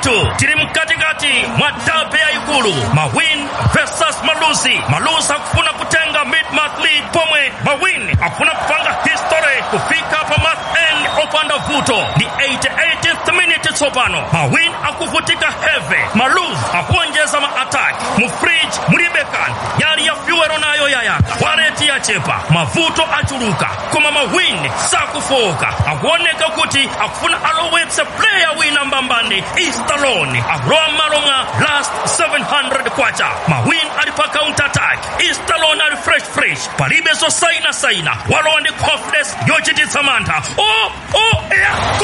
ndithu tili mkatikati mwa dabe yayikulu mawin versus malusi malusi akufuna kutenga mid-month lead pomwe mawin akufuna kupanga history kufika pa month end opanda vuto ni 88th minute tsopano mawin akuvutika heavy maluz akuonjeza ma-attack mu fridge mulibe kanthu yali ya fyuwero nayo yayaka wareti yachepa mavuto achuluka koma mawin sakufoka akuoneka kuti akufuna alowetse player wina mbambani istalon akulowa m'malo mwa last 700 kwacha mawin ali pa counter attack istalon ali fresh fresh palibe zosaina saina walowa ndi confidence yochititsa mantha o o ya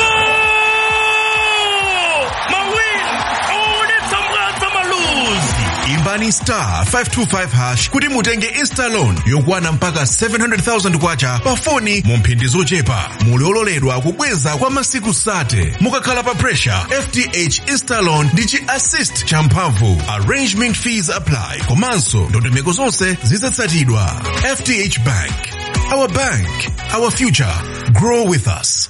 gol mawin awaonetsa mwadza maluzi imbani star 525 hash kuti mutenge instalon yokwana mpaka 700,000 kwacha pa foni mu mphindi zochepa muli ololedwa kubweza kwa masiku sate mukakhala pa pressure fth instalon ndi chi assist champhamvu arrangement fees apply komanso ndondomeko zonse zizatsatidwa fth bank our bank our future grow with us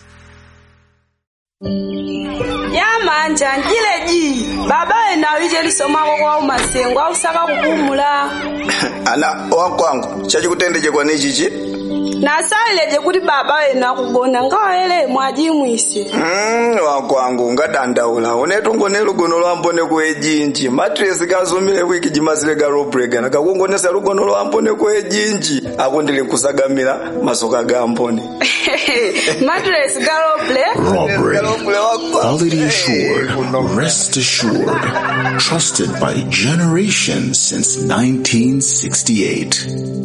yamanja njileji baba ena wije lisomako kwa umasengo ausaka kupumula ana wakwangu chachikutendechekwa nichichi nasayileje kuti baba wena kugona ngawele mwajimwise mm, wakwangu ngadandaula unetu ngone lugono lwambone kuejinji matresi kazumile wiki jimazile garobrega nakakungonesa lugono lwambone kuejinji akundili nkusagamira masoka ga ambone matres galoble Robbery. Galoble wakwangu. Quality assured. Rest assured. Trusted by generations since 1968.